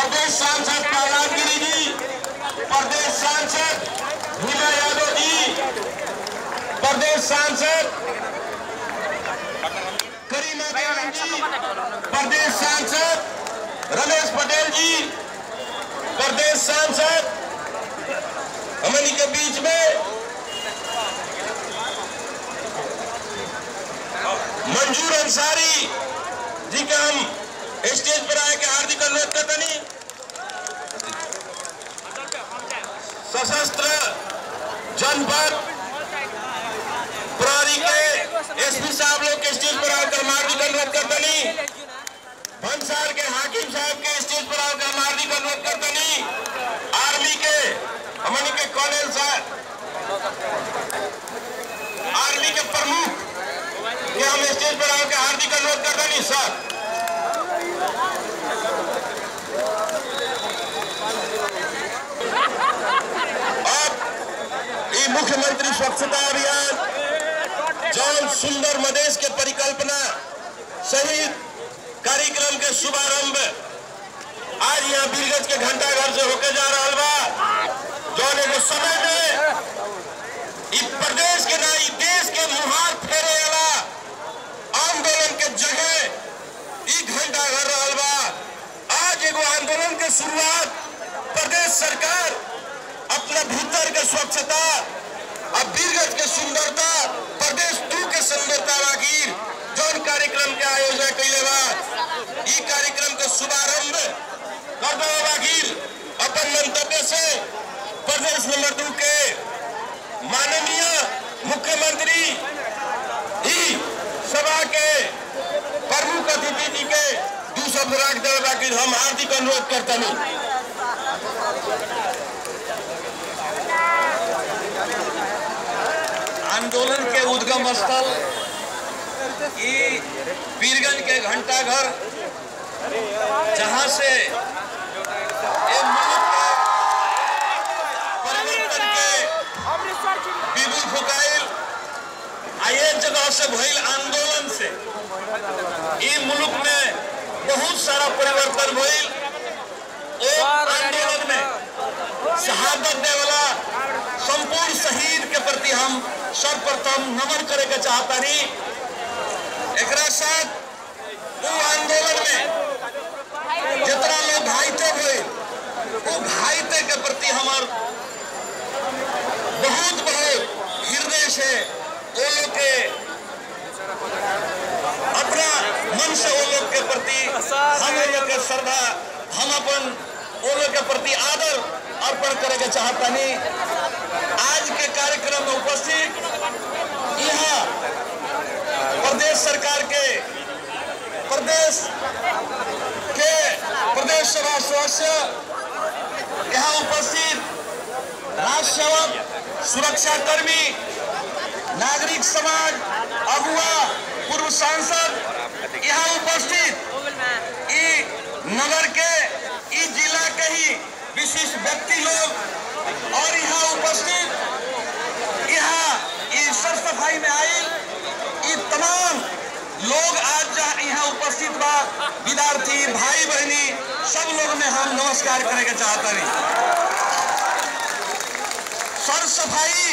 प्रदेश सांसद प्रहलाद गिरी जी प्रदेश सांसद हीरा यादव जी प्रदेश सांसद करीमा बेगम जी प्रदेश सांसद रमेश पटेल जी प्रदेश सांसद हमनी के बीच में मंजूर अंसारी जी के हम स्टेज पर आए के हार्दिक अनुरोध करतनी सशस्त्र जनपद प्रहरी के एसपी साहब लोग के स्टेज पर आकर हम हार्दिक अनुरोध करतनी भंसार के हाकिम साहब के स्टेज पर आकर हम हार्दिक अनुरोध करतनी आर्मी के हमनी के कॉर्नल साहब आर्मी के प्रमुख के हम स्टेज पर आकर हार्दिक अनुरोध करतनी सर अब ये मुख्यमंत्री स्वच्छता अभियान जौन सुंदर मदेश के परिकल्पना सहित कार्यक्रम के शुभारंभ आज यहाँ बीरगंज के घंटा घर से होके जा रहा बा जौन एगो समय में इ प्रदेश के ना इ देश के मुहार फेरे वाला आंदोलन के जगह इ घंटा घर रहल बा आज एगो आंदोलन के शुरुआत प्रदेश सरकार अपना भीतर के स्वच्छता अब बीरगंज के सुंदरता प्रदेश टू के सुंदरता बागीर जौन कार्यक्रम के आयोजन कैले बा ई कार्यक्रम के शुभारंभ कर दो बागीर अपन मंतव्य से प्रदेश नंबर दू के माननीय मुख्यमंत्री ई सभा के प्रमुख अतिथि जी के दू शब्द राख देवे बाकी हम हार्दिक अनुरोध करतनी आंदोलन के उद्गम स्थल ई वीरगंज के घंटा घर जहां से ए मुल्क के परिवर्तन के बिगुल फुकाइल आ ये जगह से भइल आंदोलन से ई मुल्क में बहुत सारा परिवर्तन भइल ओ आंदोलन में शहादत देवला संपूर्ण शहीद के प्रति हम सर्वप्रथम नमन करे के चाहतानी एकरा साथ वो आंदोलन में जितना लोग घायते हुए वो घायते के प्रति हमार बहुत बहुत हृदय से वो लोग के अपना मन से वो लोग के प्रति हम लोग के श्रद्धा हम अपन वो लोग के प्रति आदर अर्पण करे के चाहतानी आज के कार्यक्रम में उपस्थित यहाँ प्रदेश सरकार के प्रदेश के प्रदेश सभा सदस्य यहाँ उपस्थित राज सेवक सुरक्षा कर्मी नागरिक समाज अगुआ पूर्व सांसद यहाँ उपस्थित ई नगर के ई जिला के ही विशिष्ट व्यक्ति लोग और यहाँ उपस्थित यहाँ ई सर सफाई में आई ई तमाम लोग आज जहाँ यहाँ उपस्थित बा विद्यार्थी भाई बहनी सब लोग में हम नमस्कार करे के चाहता नहीं सर सफाई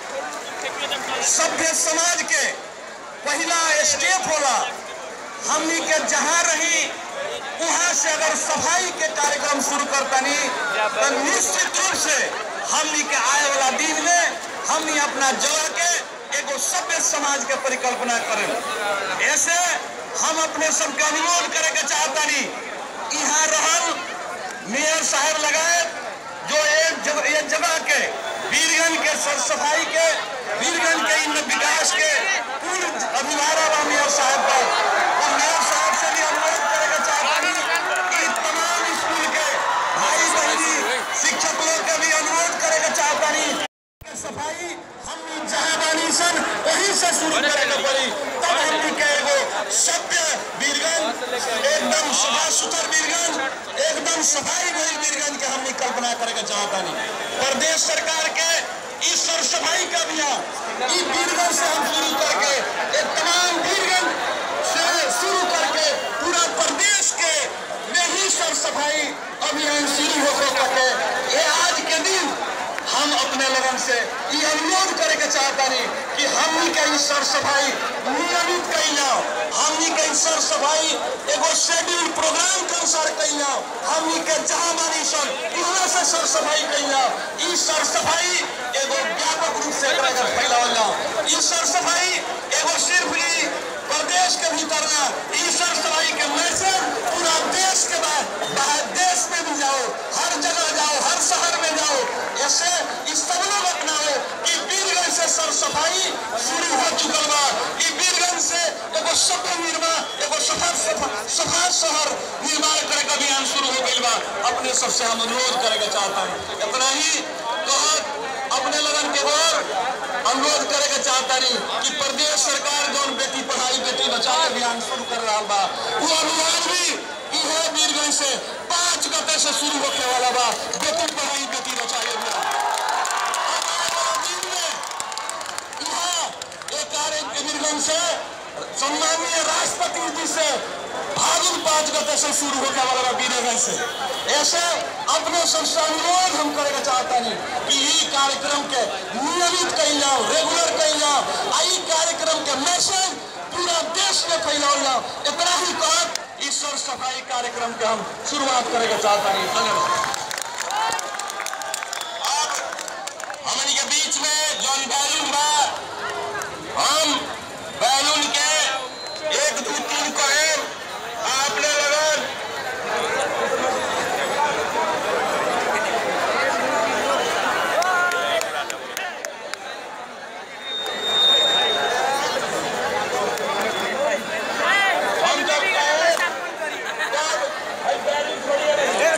सभ्य समाज के पहला स्टेप होला हमनी के जहाँ रही वहाँ से अगर सफाई के कार्यक्रम शुरू करतनी तो निश्चित रूप से हमनी के आए वाला दिन में हमनी अपना जगह के एगो सभ्य समाज के परिकल्पना करें ऐसे हम अपने सबके अनुरोध करे के चाहतानी यहाँ रहल मेयर साहब लगाए जो एक जगह एक जगह के वीरगंज के सर सफाई के वीरगंज के इन विकास के पूर्ण अभिभारा बा मेयर साहब का और मेयर साहब से भी अनुरोध करे के चाहतानी कि तमाम स्कूल के भाई बहनी शिक्षक लोग के भी अनुरोध करे के चाहतानी कि सफाई हम जहाँ बानी सन वहीं से शुरू करे के पड़ी तब हमनी के एगो सभ्य वीरगंज एकदम सफा सुथर वीरगंज एकदम सफाई भरी वीरगंज के हमनी कल्पना करे के चाहतानी प्रदेश सरकार के इस सर सफाई का अभियान ई वीरगंज से हम शुरू करके एक तमाम वीरगंज से शुरू करके पूरा प्रदेश के में ही सर सफाई अभियान लोगन से ये अनुरोध करे के चाहतानी कि हमनी के ई सर सफाई नियमित कइल जाओ हमनी के ई सर सफाई एगो शेड्यूल प्रोग्राम के अनुसार कइल जाओ हमनी के जहां बानी सन इहाँ से सर सफाई कइल जाओ ई सर सफाई एगो व्यापक रूप से एकरा के फैलावल जाओ ई सर सफाई एगो सिर्फ ई प्रदेश के भीतर ना ई सर सफाई के मैसेज पूरा देश के बाद बाहर देश में भी जाओ हर जगह जाओ हर शहर में जाओ ऐसे इस सब लोग अपनाओ कि वीरगंज से सर सफाई शुरू हो चुकल बा कि वीरगंज से एगो सफल निर्माण एगो सफल सफा शहर निर्माण करे का अभियान शुरू हो गइल बा अपने सबसे हम अनुरोध करे के चाहता हूँ इतना ही कहत अपने लगन के और अनुरोध करे के चाहता नहीं कि प्रदेश सरकार जौन बेटी पढ़ाई बेटी बचाओ अभियान शुरू कर रहा बा वो अभियान भी इहे वीरगंज से पांच गते से शुरू होने वाला बा बेटी पढ़ाई बेटी बचाओ अभियान से सम्मानीय राष्ट्रपति जी से फागुन पांच गते से शुरू होने वाला बा वीरगंज से ऐसे अपने सबसे अनुरोध हम करे चाहता नहीं कि ई कार्यक्रम के नियमित कइल जाओ रेगुलर कइल जाओ आ ई कार्यक्रम के मैसेज पूरा देश में फैलाओ जाओ इतना ही कहत इस सर सफाई कार्यक्रम के हम शुरुआत करे के चाहता नहीं धन्यवाद अब हमनी के बीच में जौन बैलून बा हम बैलून के एक दो तीन कहे आपने लगन हम जब कहे तब भाई बैलून छोड़िए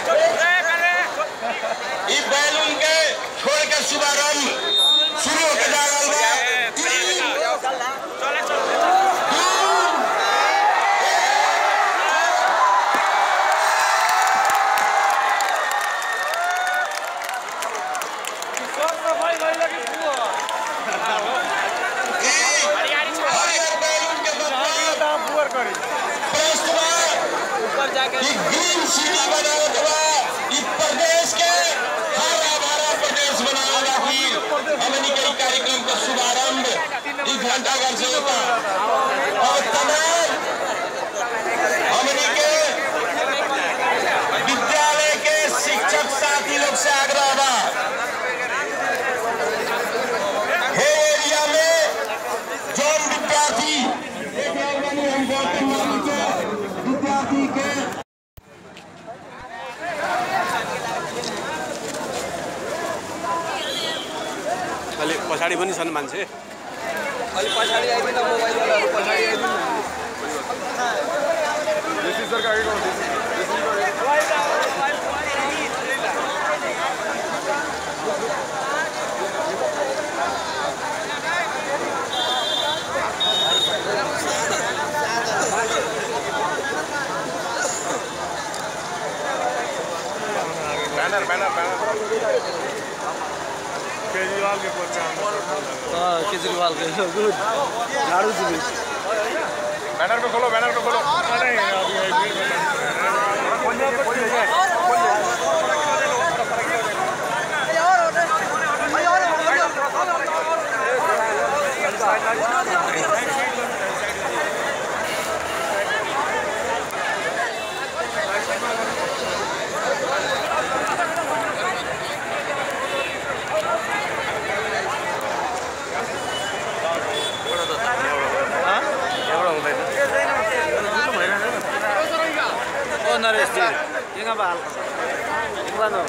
ई बैलून के छोड़ के शुभारंभ शुरू होके जा रहल बा तीन, ई हरियर बैलून के मतलब प्रश्न बा कि ग्रीन सिटी बनावे के बा ई प्रदेश के हरा भरा प्रदेश बनावे खातिर हमनी के ई कार्यक्रम का शुभारंभ ई घंटाघर से होता और तमाम हमनी के विद्यालय के शिक्षक साथी लोग से आग्रह बा हे एरिया में जौन विद्यार्थी देख रहल बानी हम गौतम मान के विद्यार्थी के अलि पछाडि पनि छन् मान्छे अलि पछाडि आइदिनु मोबाइलवालाहरू पछाडि आइदिनु ब्यानर ब्यानर ब्यानर केजरीवाल के पर्चा केजरीवाल गुड झाडू जुलुस बैनर पे खोलो बैनर पे खोलो नहीं अभी एक मिनट एउटा हुँदैन ओ नरेश जी यहाँ बा हल्का सा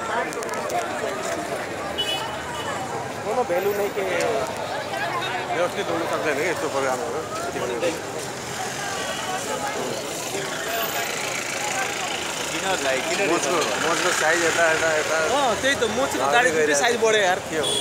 कोनो भ्यालु नै के व्यवस्थित हुनु सक्दैन कि यस्तो प्रोग्रामहरू किन किन मोचको मोचको साइज यता यता यता अँ त्यही त म चाहिँ गाडी दुइटै साइज बढ्यो यार के हो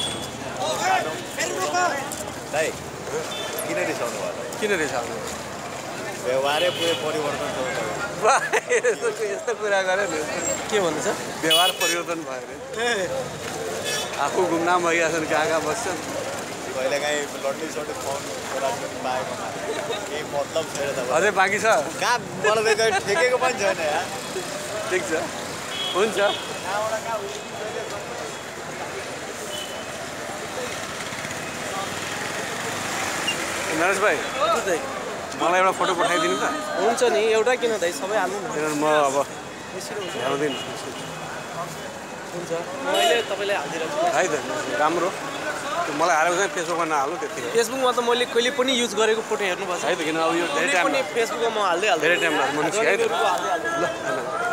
दाइ किन रिसाउनु भयो किन रिसाउनु व्यवहारै पुरै परिवर्तन छ तपाईँ। बा, यस्तो यस्तो कुरा गऱ्यो नि के भन्दैछ व्यवहार परिवर्तन भयो अरे ए आफू घुमनाम भइरहेको छन् कहाँ कहाँ बस्छन् कहिलेकाहीँ लड्डी सड्डी खुवाउनु छोराछोरी पाएकोमा केही मतलब छैन तपाईँ अझै बाँकी छ कहाँ मलाई त कहीँ ठेकेको पनि छैन यार ठिक छ हुन्छ कहाँबाट कहाँ उयो नरेश भाइ मलाई एउटा फोटो पठाइदिनु त हुन्छ नि एउटा किन दाइ सबै हाल्नु न किनभने म अब भ्याउँदिनँ हुन्छ मैले तपाईँलाई हालिदिइरहेको छु है त राम्रो त्यो मलाई हालेको चाहिँ फेसबुकमा नहाल्नु त्यतिकै फेसबुकमा त मैले कहिले पनि युज गरेको फोटो हेर्नु भएको है त किन अब यो धेरै कुनै टाइम पनि फेसबुकमा म हाल्दै हाल्दै धेरै टाइम लाग्छ मनुष्य है त हाल्दै हाल्दै ल